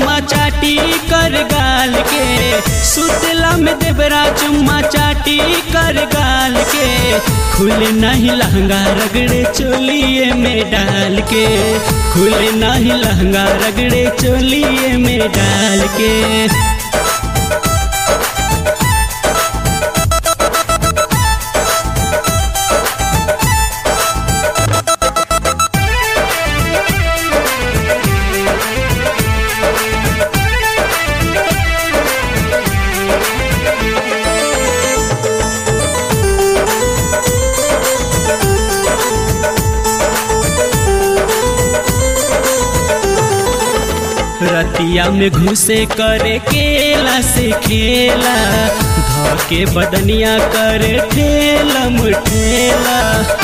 चुम्मा चाटी कर गाल के सुतला में देवरा चुम्मा चाटी कर गाल के खुले नहीं लहंगा रगड़े चोलिए में डाल के खुले नहीं लहंगा रगड़े चोलिए में डाल के रतिया में घुसे करे केला से खेला धके बदनिया करे ठेला मुठेला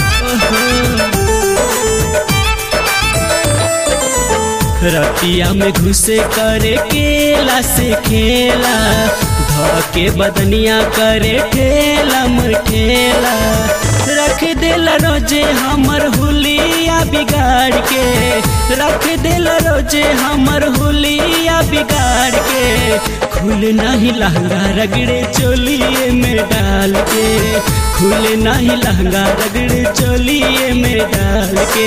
रतिया में घुसे करे केला से खेला धके बदनिया करे ठेला मुठेला रख दिल रोजे हमर हुलिया बिगाड़ के रख दिल रोजे हमर हुलिया बिगाड़ के खुल नहीं लहंगा रगड़े चोलिए में डाल के खुल नहीं लहंगा रगड़े चोलिए में डाल के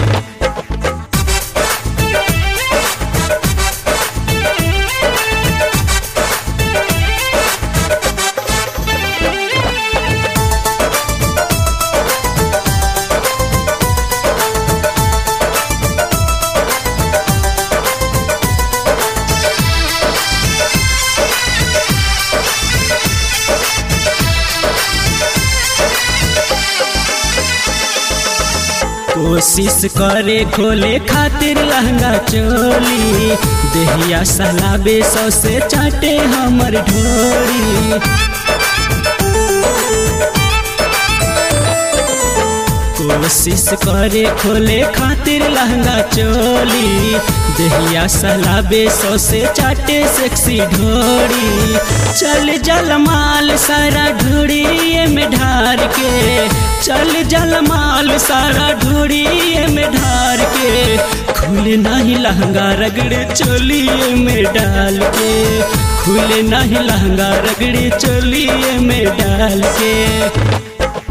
कोशिश करे खोले खातिर लहंगा चोली देहिया सलाबे सौ से चाटे हमर ढोरी कोशिश करे खोले खातिर लहंगा चोली देहिया सलाबे सौ से चाटे सेक्सी ढोरी चल जल माल सारा ढोड़िए में ढार के चल जल माल सारा ढोड़िए में ढार के खुले नहीं लहंगा रगड़े चोलिए में डाल के खुले नहीं लहंगा रगड़े चोलिए में डाल के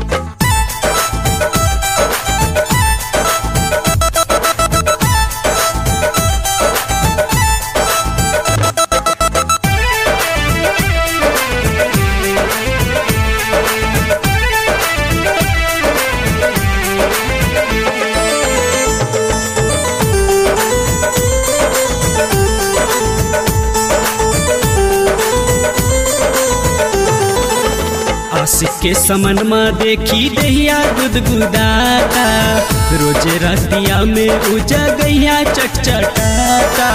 आशिक के समन में देखी दहिया गुदगुदाता रोजे रतिया में उजा गैया चटचटाता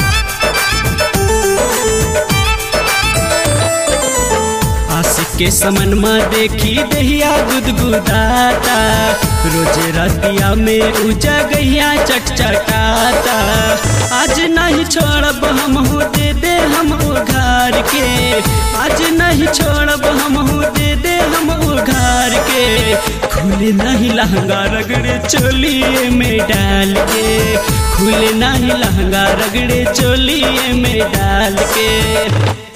आशिक के समन में देखी दहिया गुदगुदाता रोजे रतिया में उजा गैया चटचटाता आज नहीं छोड़ब हम हो दे दे हम उघार के आज नहीं छोड़ब हम हो दे दे हम उघार के खुले नहीं लहंगा रगड़े चोलिए में डाल के खुले नहीं लहंगा रगड़े चोलिए में डाल के